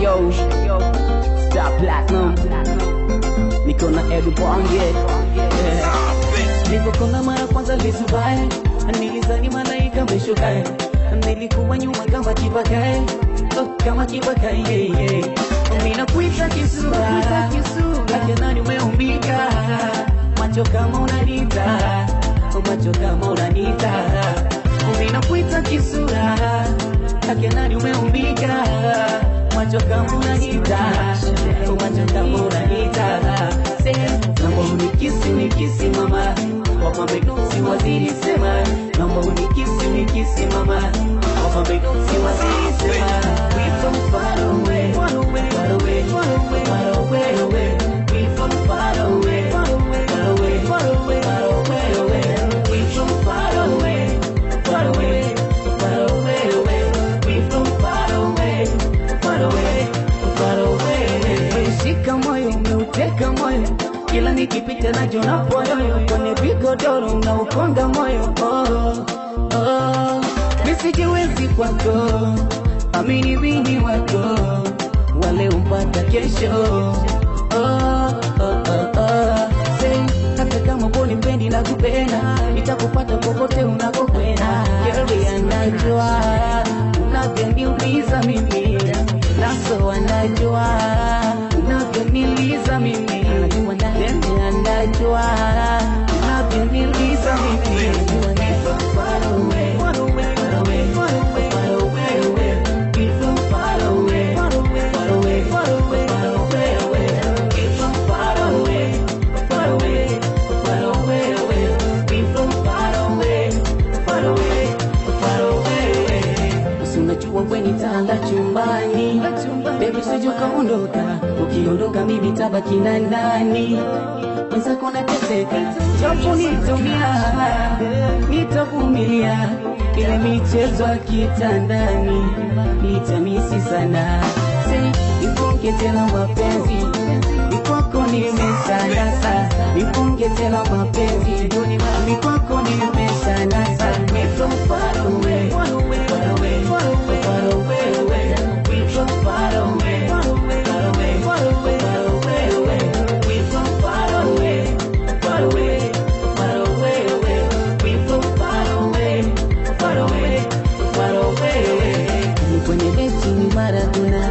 yo Star Platinum niko na Edu Bonge yeah. Nilipokona mara kwanza lizubae nilizani malaika meshukae nilikuwa nyuma kama kibakae oh, kama kibakae yeah, yeah. Mina kuita kisura Kake nani umeumbika Macho kama unanita Macho kama unanita Mina kuita kisura Kake nani umeumbika Macho kama unanita Macho kama unanita Naomba unikisi unikisi mama Wapambe nusi waziri sema Naomba unikisi unikisi mama Wapambe nusi waziri sema We from far away Far away Far away Far away away We from far away Far away Far away Far away Far away away We from far away Far away Far away away We from far away Far away Far away Shika moyo umeuteka moyo kila nikipita nacho na poyoyo kwenye vigodoro na ukonga moyo oh, oh. misijiwezi kwako amini wini wako wale umpata kesho oh, oh, oh, oh. Say, hata kama poni mpendi na kupenda nitakupata popote unakokwenda Girl, anajua unavyoniumiza mimi naso anajua unavyoniliza mimi Tende anajua unavyoniliza mimi Far away, far away, far away, far away, away. We from far away, far away, far away, far away, far away, away. We from far away, far away, far away, away. We from far away, far away, far away, away. Usi unajua we ni tanda chumbani Baby sije ukaondoka Ukiondoka mimi tabaki na nani Mwenzako nateseka Japo nitumia Nitavumilia Ile michezo ya kitandani Nitamisi sana Say, Nifunge tena mapenzi Ni kwako nimeshanasa Nifunge tena mapenzi Ni kwako nimeshanasa We from far away Far away Far away Far away away We from far away Far away Far away Far away Far away away We from far away Far away Far away away We from far away Far away Far away away Ni kwenye beti ni Maradona